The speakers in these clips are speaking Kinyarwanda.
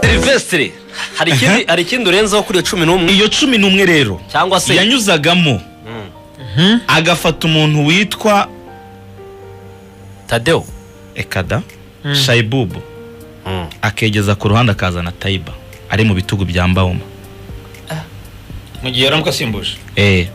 silivesitiri hari ikindi hari ikindi urenzeho kuri iyo cumi n'umwe iyo cumi n'umwe rero cyangwa se yanyuzagamo agafata umuntu witwa tadewo ekada shayibubu akegeza ku ruhande akazana tayiba ari mu bitugu bya mbawoma mu gihe yaramuka asimbuje Eh.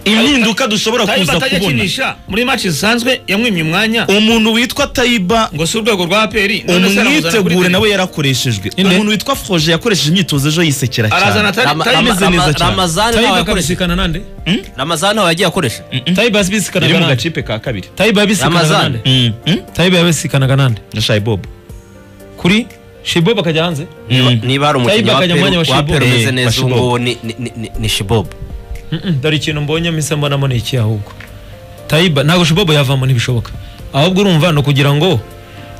impinduka dushobora tayiba kuza atajya kubona akinisha muri maci zisanzwe yamwimye umwanya umuntu witwa tayiba ngo si urwego rwa aperi none se aramuzana kuri umwitegure tayiba. nawe yarakoreshejwe Inde? umuntu witwa foje yakoresheje imyitozo ejo yisekera cyane arazana tayiba Rama- tayiba ameze Rama- neza cyane. ramazani ntawe tayiba yakoresha akabisikana nande ramazani ntawe yagiye akoresha tayiba yabisikanaga iri mu nande gacipe ka kabiri tayiba yabisikanaga Ramazani. nande tayiba yabisikanaga nande na shayibobo kuri shibob akajya hanze niba hari umukinnyi Tayiba wa akajya mu mwanya peru wa peru wa Shibobu. umeze Eh, wa neza ubu Shibobu. ngubu ni- ni- ni- ni shibobu Mm-mm, dore ikintu mbonye mpise mbonamo ni iki ahubwo tayiba ntabwo shibobo yavamo ntibishoboka ahubwo urumva ni ukugira ngo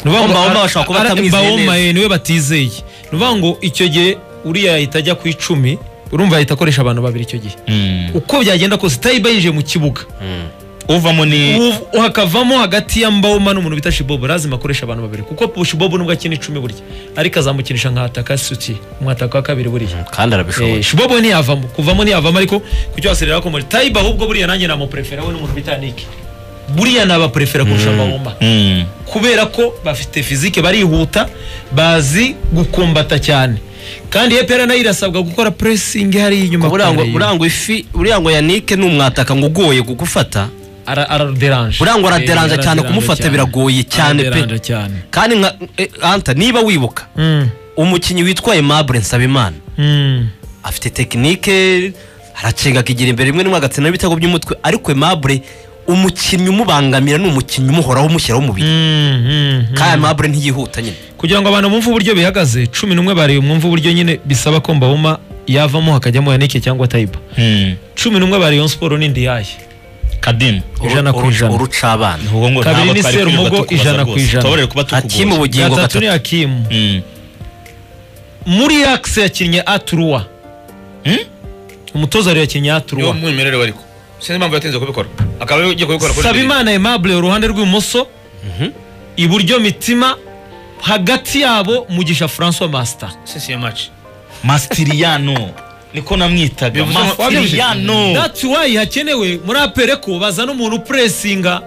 ni ukuvuga ngo Bawoma ara- bashobora kuba ara- batamwizeye Bawoma, neza. eh, niwe batizeye ni ukuvuga ngo icyo gihe uriya yahita ajya ku icumi urumva yahita akoresha abantu babiri icyo gihe uko byagenda kose tayiba yinjiye mu kibuga uvamo ni Uv- hakavamo hagati ya mbawoma n'umuntu bita shibobo lazima akoresha abantu babiri kuko shibobo nubwo akina icumi burya ariko azamukinisha nk'ataka suti umwataka wa kabiri buriya kandi arabishoboye Eh, shibobo ntiyavamo kuvamo ntiyavamo ariko kucyo waserera ko muri tayiba ahubwo buriya nanjye namuprefera we n'umuntu bita niki buriya nabaprefera kurusha mbawoma Mm. kubera ko bafite fizike barihuta bazi gukombata cyane kandi epera nayo irasabwa gukora presingi hariya inyuma buriya ngo kure. buriya ngo ifi buriya ngo yanike ni umwataka ngo ugoye kugufata Ara- araderanje buriya ngo araderanje Eh, cyane kumufata cyane. biragoye cyane Araderanje pe cyane kandi nka eh, anta niba wibuka Mm, umukinnyi witwa Aimable Nsabimana mm. afite tekinike aracenga akigira imbere rimwe rimwe agatsinda n'ibitego by'umutwe ariko Aimable umukinnyi umubangamira ni umukinnyi umuhoraho umushyiraho umubiri kandi Aimable ntiyihuta nyine kugira ngo abantu bumve uburyo bihagaze cumi n'umwe bareba mwumve uburyo nyine bisaba ko mbawuma yavamo hakajyamo yanike cyangwa tayiba Mm. cumi n'umwe ba rayon siporo ni ndiyaye kadimu Ijana ku Uru- uru- ijana. urucabana Ubu ngo Kabiri ntabwo ni twari Serumogo, kwirirwa tukubaza ijana ku rwose. ijana. Tubabarire kuba hakimu tukugoye ubugingo gatatu ni gatatu hakimu Mm. muri akisi yakinnye aturuwa Hmm? umutoza rero yakinnye niwo aturuwa mwimerere we ariko sinzi impamvu yatinze kubikora akaba yagiye kubikora kuri mbere. sabimana aimable uruhande rw'ibumoso iburyo mitima hagati yabo mugisha francois master si si maci mastiriyano niko namwitaga Bivuze ngo- mastiriyano that's why hakenewe muri apere ko bazana umuntu upuresinga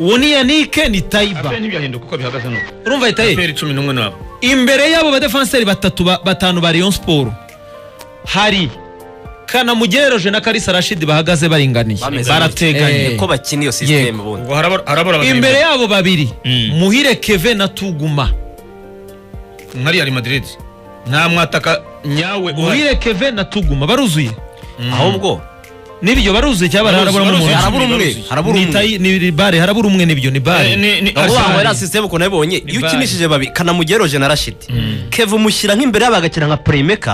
uwo ni yanike ni tayiba aperi ntibyahinduka uko bihagaze nuko urumva ahita ye aperi cumi n'umwe nabo imbere y'abo badefanseri batatu ba- batanu ba rayon siporo hari kanamugereje na karisa rashidi bahagaze baringaniye Bameze barateganye neza. Eh, ko bakina iyo sisiteme ubundi ubwo harabura harabura abagana imbere yabo babiri Mm. muhire keve na tuguma imbere. nkari yari madrid nta mwataka nyawe uhari muhire keve na tuguma baruzuye ahubwo n'ibyo baruzuye cyangwa haraburamo Baruzuye, umuntu harabura umwe harabura Ni umwe tayi- ni bare harabura umwe n'ibyo ni bare Eh, ni ni ni ukuvuga ngo Arsenal. era sisiteme ukuntu yabibonye iyo bari. ukinishije babiri kanamugeroje na rashidi keva umushyira nk'imbere yabo agakina nka purimeka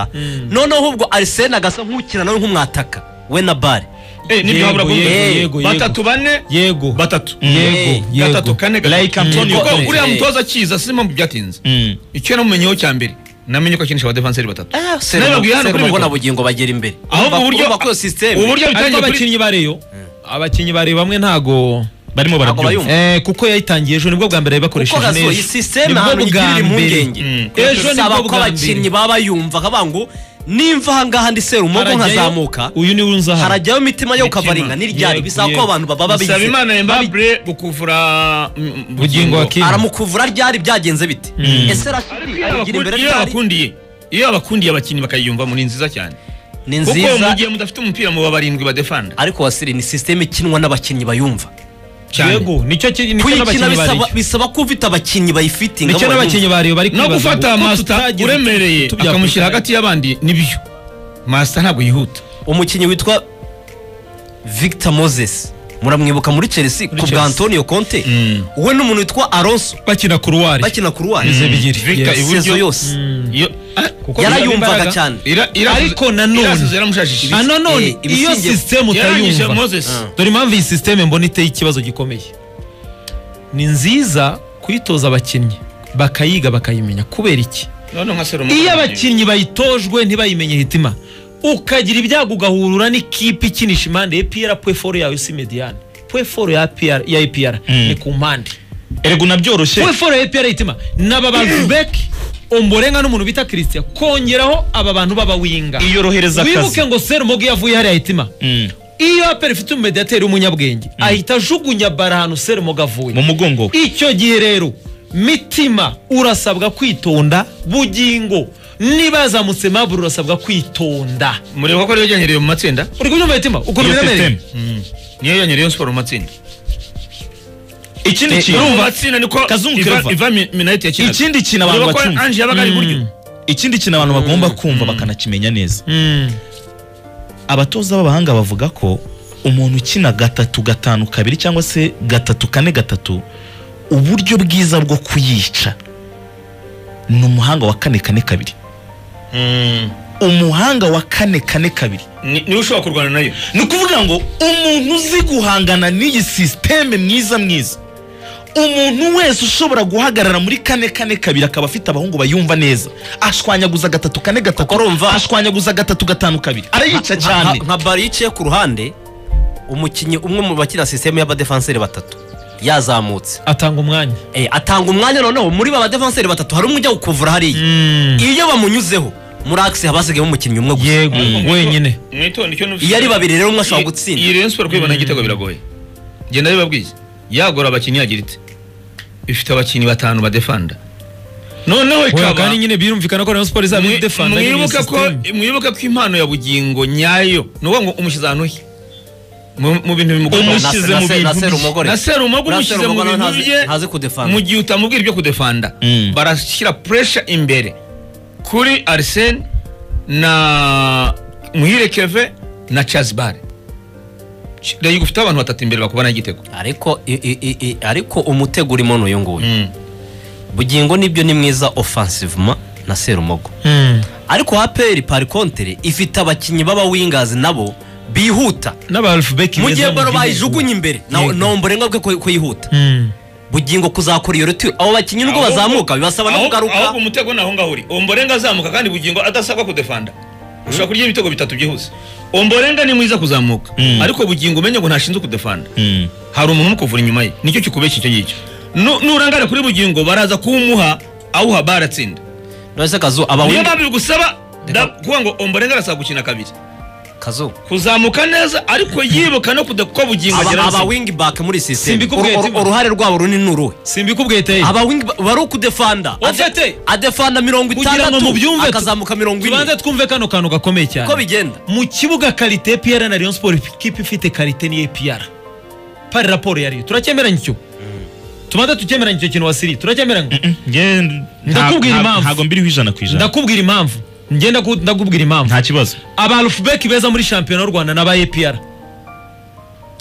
noneho ahubwo arisene agasa nk'ukina nawe nk'umwataka we na bare Eh, nibyo Yego, habura yego, kumwe. yego, yego. batatu bane yego batatu Eh, yego gatatu yego kane Like Antonio kuko Conte. uriya mutoza akiza sinzi impamvu byatinze Mm. icyo namumenyeho cya mbere namenye ko akinisha abadefanseri batatu Nabibabwiye hano kuri serumago mikoro. na bugingo bagera imbere ahubwo Urumva- uburyo urumva ko iyo sisiteme uburyo ariko bitangiye kuri abakinnyi bareyo abakinnyi bare bamwe ntago barimo barabyumva bayumva. Eh, kuko yayitangiye ejo nibwo bwa mbere kuko bakoresheje gasohoye neza sisiteme ahantu igirira impungenge Mm. ejo saba nibwo ko bwa abakinnyi mbere baba bayumva akavuga ngo nimva ahangaha ndi serumago Harajyayo- nkazamuka uyu niwe unza hano harajyayo imitima yo kavaringa n'iryari Yego, bisaba ko yego. abantu baba bisaba babigize imana yambabure gukuvura mm, mm, bugingo wa Kim. aramukuvura ryari byagenze bite ese rashidi Iyo abigira imbere abakundi- iyo ryari abakundiye iyo abakundiye abakinnyi bakayiyumvamo ni nziza cyane ni kuko mu nziza gihe mudafite umupira muba barindwi badefanda ariko wasiri ni sisiteme ikinwa n'abakinnyi bayumva cyane yego nicyo ki- nicyo kuyikina n'abakinnyi bariyo bisaba- bisaba ko ufite abakinnyi bayifitinga nicyo n'abakinnyi bariyo bari no kwibaza gufata ngo uko masita tutagize uremereye utu- utu bya akamushyira Afrika. hagati y'abandi nibyo masita ntabwo yihuta umukinnyi witwa victor moses muramwibuka muri chelsea ku bwa Chelsea. antonio conte we n'umuntu witwa alonso bakina kuruwari bakina kuruwari Bize bigiri. Victor Yes. iburyo. sezo yose Iyo- ah, kuko yarayumvaga imbaraga. cyane ira- irasuze- Ariko nanone- irasuze yaramushajishije Ah, Eh, nanone ibisinge- iyo sisiteme yarangije utayumva moses dore impamvu iyi sisiteme mbona iteye ikibazo gikomeye ni nziza kuyitoza abakinnyi bakayiga bakayimenya kubera iki none nka serumu iyo abakinnyi bayitojwe ntibayimenye hitima ukagira ibyago ugahurura n'ikipe ikinisha impande ya piyera pwe foro yawe si mediyane pwe foro ya PR ya APR Mm. ni ku mpande erega unabyoroshye pwe foro ya APR itima naba bantu beki omborenga n'umuntu bita Christian kongeraho aba bantu b'abawinga iyorohereza akazi wibuke ngo Serumogi yavuye hariya hitima Mm. iyo APR ifite umumediateri w'umunyabwenge ahita ajugunya bara ahantu Serumogi avuye mu mugongo we icyo gihe rero mitima urasabwa kwitonda bugingo niba yazamutse maburo urasabwa kwitonda mureba ko ariyo yanyereye mu matsinda uri kubyumva mitima ukuntu iyo biremereye sisiteme Mm. niyo yanyereye siporo mu matsinda ikindi kintu urumva atsinda niko Kazungu Iva- Claver. Iva Mi- minayiti yakinaga ikindi kintu abantu ureba ko bacumva anje yabaga ari iburyo ikindi kintu abantu bagomba kumva bakanakimenya neza Mm. abatoza b'abahanga bavuga ko umuntu ukina gatatu gatanu kabiri cyangwa se gatatu kane gatatu uburyo bwiza bwo kuyica ni umuhanga wa kane kane kabiri Mm. umuhanga wa kane kane kabiri Ni- niwe ushobora kurwana nayo ni ukuvuga ngo umuntu uzi guhangana n'iyi sisiteme mwiza mwiza umuntu wese ushobora guhagarara muri kane kane kabiri akaba afite abahungu bayumva neza ashwanyaguza gatatu kane gatatu urumva- ashwanyaguza gatatu gatanu kabiri arayica cyane Nka- nka bari yicaye ku ruhande umukinnyi umwe mu bakina sisiteme y'abadefanseri batatu yazamutse atanga umwanya Eh, atanga umwanya noneho muri ba badefanseri batatu hari umwe ujya gukuvura hariya iyo bamunyuzeho muri akisi haba hasigayemo umukinnyi umwe gusa yego wenyine mwitonde icyo nubise iyo ari babiri rero umwe ashobora gutsinda iyi Rayon Sports kwibona igitego biragoye genda bibabwiye yagora abakinnyi yagira ite ifite abakinnyi batanu badefanda noneho Oya, ikaba kandi nyine birumvikana ko Rayon Sport izaba mwi- idefanda nyine iyi mwibuke ko sisiteme mwibuke ko impano ya bugingo nyayo ni ukuvuga ngo umushyize ahantu he Mu- mu bintu bimugora Na- Umushyize na- mu na- bintu na bye. Serumugore. na serumogo Na umushyize mu Serumugore bintu ntazi- bye ntazi kudefanda. mu gihe utamubwira ibyo kudefanda Mm. barashyira puresha imbere kuri arisene na muhire keve na cazibare rege ufite abantu batatu imbere bakubona igitego ariko i- i- i- i- ariko umutego urimo n'uyu nguyu Mm. bugingo nibyo ni mwiza offensivement na serumogo Mm. ariko aperi pari kontere ifite abakinnyi b'abawingazi nabo bihuta n'aba Alpha Beki mu beza gihe baro gihugu. bayijugunye imbere Yego. nombo renga bwe ko- ko yihuta Mm. bugingo kuzakora iyo retire abo bakinnyi nubwo Ahubwo- bazamuka bibasaba no ahubwo- kugaruka ahubwo umutego ni aho ngaho uri omborenga azamuka kandi bugingo adasabwa kudefanda ushobora kurya ibitego bitatu byihuse omborenga ni mwiza kuzamuka Mm. ariko bugingo umenye ngo ntashinzwe kudefanda Mm. hari umuntu umukuvura inyuma ye nicyo kikubeshya icyo ngicyo Nu- nurangara kuri bugingo baraza kuwumuha awuha bara atsinda nose kazu niyo abawinga mpamvu bigusaba Reka- da- kuvuga ngo omborenga arasaba gukina kabiri kazu kuzamuka neza ariko yibuka no kuda kuko bugingo aba- agera aba aho wing back muri sisiteme Simbikubwiye Uru- uru- Timba. uruhare rwabo runini ni uruhe simbikubwiye teye aba wing ba- bari ukudefanda Ade- Ofete. adefanda mirongo kugira ngo mubyumve itandatu tu- akazamuka mirongo tubanze ine twumve kano kantu gakomeye cyane uko bigenda mu kibuga karite APR na Rayon Sport ikipe ifite karite ni APR pari raporo yariyo turacyemeranya icyo tubanza tukemeranya icyo kintu wasiri turacyemeranya Nge- Ndakubwira nta- impamvu. ntago mbiriho ijana ku ijana ndakubwira impamvu ngenda ndakubwira impamvu nta kibazo aba Alphbeki beza muri shampiyona y'u Rwanda n'aba APR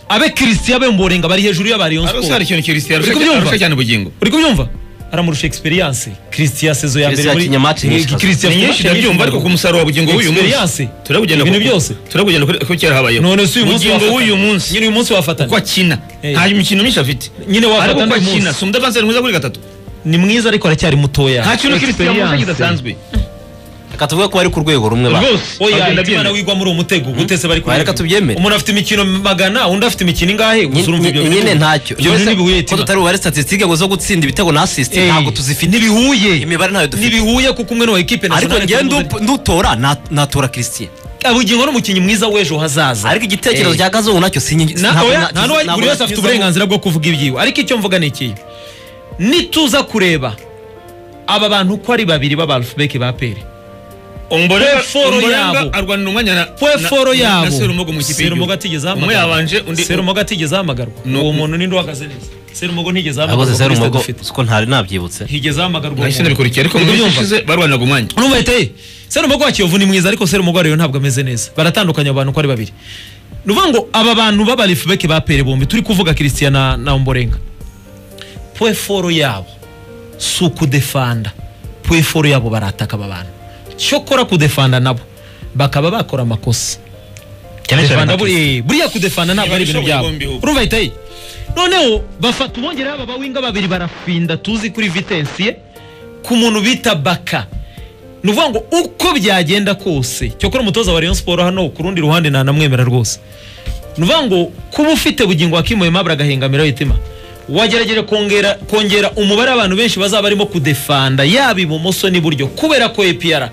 abe Christian abe Mborenga bari hejuru y'aba Rayon arose hari Sport ikintu kirisi yarusha Uri kubyumva? arusha cyane bugingo uri kubyumva aramurusha experience Christian sezo ya mbere Christian muri yakinye match nyinshi kazi. Christian ni afite nyinshi match ndabyumva ariko ku musaruro wa bugingo w'uyu munsi Experience. turabugenda Ibintu ku- byose. turabugenda kuri- ku kera habayeho none si uyu munsi bugingo wafatana. w'uyu munsi nyine uyu munsi wafatana uko akina Eh. nta mikino myinshi afite nyine ariko wafatana uko uyu akina munsi si umudefansi mwiza kuri gatatu ni mwiza ariko aracyari mutoya nta kintu kirisi yarusha Experience. kidasanzwe reka tuvuge ko bari ku rwego rumwe ba rwose oya agenda imana abyemera. wigwa muri uwo mutego gutese bari Reka tubyemere. umuntu afite imikino magana undi afite imikino ingahe gusa urumva ibyo Nyine- nyine bintu- ntacyo ibyo bintu Mbese ntibihuye ko tutari bubare statisitike ngo zo gutsinda ibitego na asisiti Eh, ntabwo tuzifite ntibihuye imibare ntayo dufite ntibihuye kuko umwe n'uwa ekipe ariko nationale njyewe cyangwa ndu- ndutora na- natora christian abugingo ni umukinnyi mwiza w'ejo hazaza ariko igitekerezo Eh. cya kazungu nacyo sinyi Na- oya, nta n'uwa- buri wese afite uburenganzira bwo kuvuga ibyiwe ariko icyo mvuga ni ikihe nituza kureba aba bantu uko ari babiri b'abalfubeki ba peri Ombolenga- Peforo Ombolenga yabo. arwanira umwanya na pweforo na- na- yabo na Serumogo mu ikipe Serumogo y'igihugu. atigeze umwe yabanje ahamagarwa undi serumogo atigeze ahamagarwa No- uwo muntu ninde uhagaze neza serumogo ntigeze abaze ahamagarwa zero kuri stade umugo ufite siko ntari nabyibutse ntigeze ahamagarwa uwo nahise muntu. nabikurikiye ariko mu Uri minsi kubyumva? ishize barwaniraga umwanya urumva yitaye serumogo wa kiyovu ni mwiza ariko serumogo wa rayon ntabwo ameze neza baratandukanye abo bantu uko ari babiri ni ukuvuga ngo aba bantu b'abalifubeki ba pere bombi turi kuvuga christian na, na omborenga pweforo yabo si ukudefanda pweforo yabo barataka aba bantu cyokora kudefanda nabo bakaba bakora amakosa cyane cyane Defanda nta kibazo. buri- buriya kudefanda ntabwo ari ibintu byabo Ibishoboye bombi. urumva ahita noneho bafata ubongera aba bawinga babiri barafinda tuzi kuri vitensi ye ku muntu bita baka ni ukuvuga ngo uko byagenda kose cyokora umutoza wa Rayon Sport hano ku rundi ruhande nta namwemera rwose ni ukuvuga ngo kuba ufite bugingo wakimuye mabura agahengamira yitima wagerageje kongera kongera umubare w'abantu benshi bazaba barimo kudefanda yaba ibumoso n'iburyo kubera ko epiyara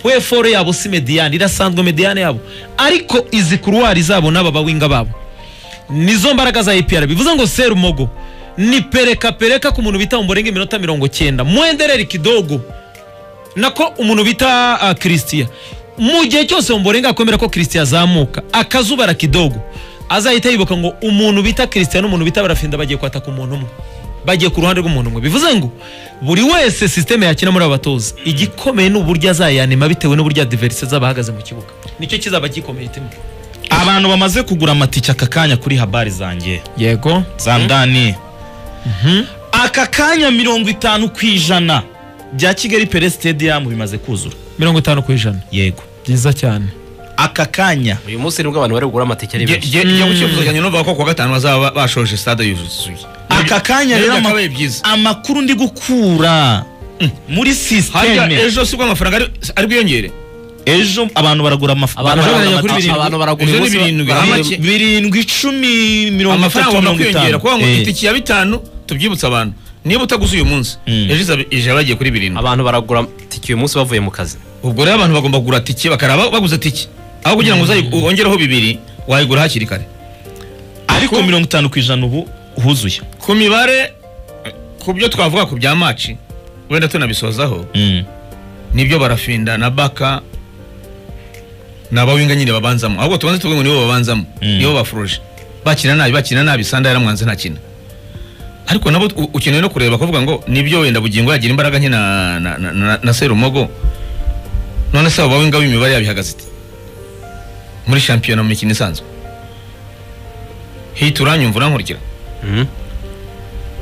puweforo yabo si mediyani irasanzwe mediyani yabo ariko izi kuruwari zabo n'aba bawinga babo nizo mbaraga za epiyara bivuze ngo serumogo ni pereka pereka ku muntu bita umurenge iminota mirongo cyenda mwenderere kidogo nako umuntu bita ah, christian mu gihe cyose mborenga akomera ko christian azamuka akazubara kidogo azahita yibuka ngo umuntu bita christian n'umuntu bita barafinda bagiye kwataka umuntu umwe bagiye ku ruhande rw'umuntu umwe bivuze ngo buri wese sisiteme yakina muri aba batoza igikomeye ni uburyo azayanima bitewe n'uburyo diverise z'abahagaze mu kibuga nicyo kizaba gikomeye itema abantu bamaze kugura amatike aka kanya kuri habari zanjye yego zandani aka kanya mirongo itanu ku ijana bya kigali pere sitediyamu bimaze kuzura mirongo itanu ku ijana yego byiza cyane aka kanya uyu munsi nibwo abantu bari kugura amatike ari benshi njya gukifuza cyane numva ko ku wa gatanu bazaba bashoje stade yuzuye aka kanya Nibyo rero ama- byakabaye byiza amakuru ndi gukura muri hajya sisiteme ejo si ubwo amafaranga ari- ari bwiyongere ejo abantu baragura amafaranga abantu Ejo baragura barajya kuri amatike birindwi. abantu baragura Ejo uyu munsi ni birindwi. baragura- Amaki- birindwi icumi mirongo amafaranga itatu agomba mirongo kwiyongera itanu kuko ngo Eh, itiki ya bitanu tubyibutsa abantu niba utaguze uyu munsi Mm. ejo izaba- ije bagiye kuri birindwi abantu baragura amatike uyu munsi bavuye mu kazi ubwo rero abantu bagomba kugura tike bakaraba baguze tike aho kugira ngo uzayi- wongereho bibiri wayigura hakiri kare ariko Uko- mirongo itanu ku ijana ubu huzuye ku mibare ku byo twavuga ku bya maci wenda tunabisozaho Mm. nibyo barafinda na baka ni abawinga nyine babanzamo ahubwo tubanze tuvuge ngo nibo babanzamo Mm. nibo bafuruje bakina nabi bakina nabi sanda yaramwanze ntakina ariko nabo u- ukeneye no kureba kuvuga ngo nibyo wenda bugingo yagira imbaraga nke na, na, na, na, na serumogo none se abo bawinga b'imibare yabihagaze ite muri shampiyona mu mikino isanzwe hita uranyumva urankurikira Mhm.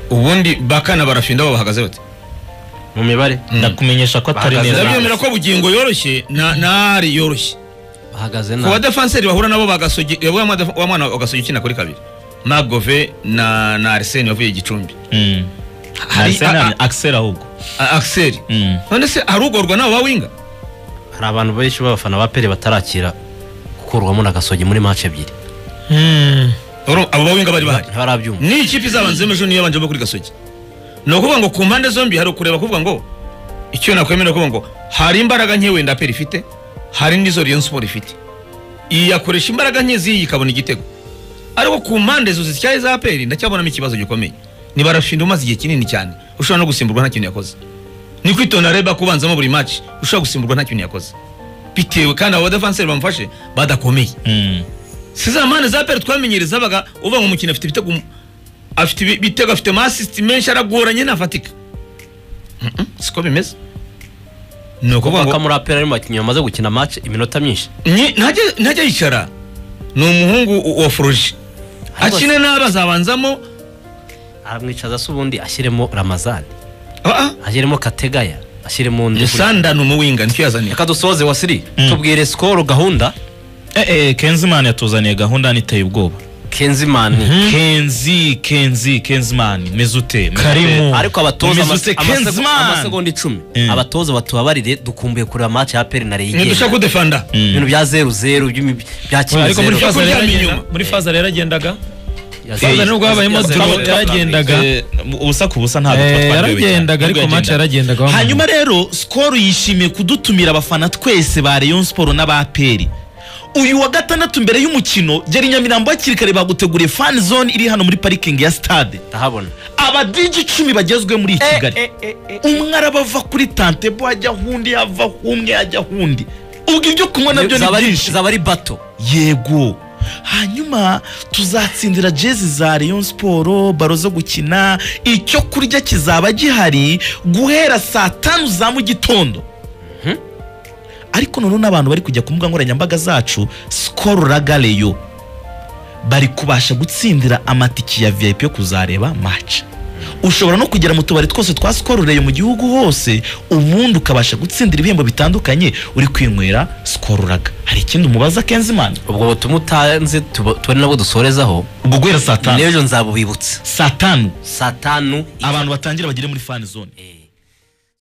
ubundi baka na barafinda bo bahagaze bate mu mibare ndakumenyesha ko atari Bahagaze neza nabi. ndabyemera ko bugingo yoroshye na nari yoroshye bahagaze ku nabi badefanseri bahura nabo bagasogi wa mwana- wa mwana wa gasogi ukina kuri kabiri magove na na arsene wavuye gicumbi Mm. Hari- Arsenal, a- Axel ahubwo A- axel Mm. none se harugorwa nabo bawinga hari abantu benshi b'abafana ba pere batarakira gukurwamo na gasogi muri match ebyiri Oro- abo bawinga bari bahari ntibarabyumva ni ikipe izabanzemo ejo niyo yabanjemo kuri gasogi ni ukuvuga ngo ku mpande zombi hari ukureba kuvuga ngo icyo nakwemera kuvuga ngo hari imbaraga nke wenda peri ifite hari n'izo Rayon Sport ifite iyi yakoresha imbaraga nke z'iyi ikabona igitego ariko ku mpande zuzi zityaye za peri ndacyabonamo ikibazo gikomeye ni barashinda umaze igihe kinini cyane ushobora no gusimburwa nta kintu yakoze ni kwitonda reba kubanzamo buri match ushobora gusimburwa nta kintu yakoze bitewe kandi abo badefanseri bamufashe badakomeye Mm. si za mpande za peri twamenyereza abaga uvuga ngo umukino afite ibitego mu- afite ibi- ibitego afite amasisiti menshi aragoranye ntafatika Mhm, siko bimeze ni ukuvuga ngo kuko muri apera ari mu bakinnyi bamaze gukina match iminota myinshi Ni- ntajya ntajya yicara ni umuhungu u- wa foruje akine nabi azabanzamo aramwicaza se ubundi ashyiremo ramazani ah, ah, ashyiremo kategaya ashyiremo undi Sanda ni umuwinga nicyo yazaniye reka dusoze wasiri Mm. tubwire sikoro gahunda Eh, eh, Kenzman yatuzaniye gahunda niteye ubwoba kenzimani kenzi kenzi kenzimani meze ute Meze Karimu. ute? ariko abatoza Mesut amase- amase- Kenzman. amasegonda icumi Mm. abatoza batubabarire dukumbuye kureba match ya peri na reyo ntidushaka kudefanda ibintu bya zeru zeru iby'imi- bya kimwe ariko muri zeru Ibyo faza rero kuryama agenda- inyuma. muri faza rero agendaga Yazamuye- faza nubwo habayemo yazamuye- turo yazamuye- yaragendaga Eh, ubusa ku busa ntabwo tuba Eh, twaryohewe cyane. yaragendaga Nubwo ariko match yagendaga. yaragendaga wa muntu. hanyuma rero sikoro yishimiye kudutumira abafana twese ba Rayon Sport n'aba peri uyu wa gatandatu mbere y'umukino gera i nyamirambo hakiri kare baguteguriye fan zone iri hano muri parikingi ya stade ndahabona abadiji icumi bagezwe muri kigali umwe arabava kuri tantebo hajya hundi yava umwe hajya hundi ubwo ibyo kunywa nabyo ni zaba ari- byinshi zaba ari bato yego hanyuma tuzatsindira jezi za Rayon siporo baro zo gukina icyo kurya kizaba gihari guhera saa tanu za mu gitondo ariko noneho n'abantu bari kujya ku mbuga nkoranyambaga zacu sikoro ragareyo bari kubasha gutsindira amatike ya vip yo kuzareba match ushobora no kugera mu tubari twose twa sikoro reyo mu gihugu hose ubundi ukabasha gutsindira ibihembo bitandukanye uri kwinywera sikoro raga hari ikindi umubaza kenzimana ubwo butumwa utanze tuba- tubone nabwo dusorezaho ubwo guhera saa tanu n'ejo nzabubibutsa saa tanu saa tanu abantu batangira bagere muri fan zone Eh.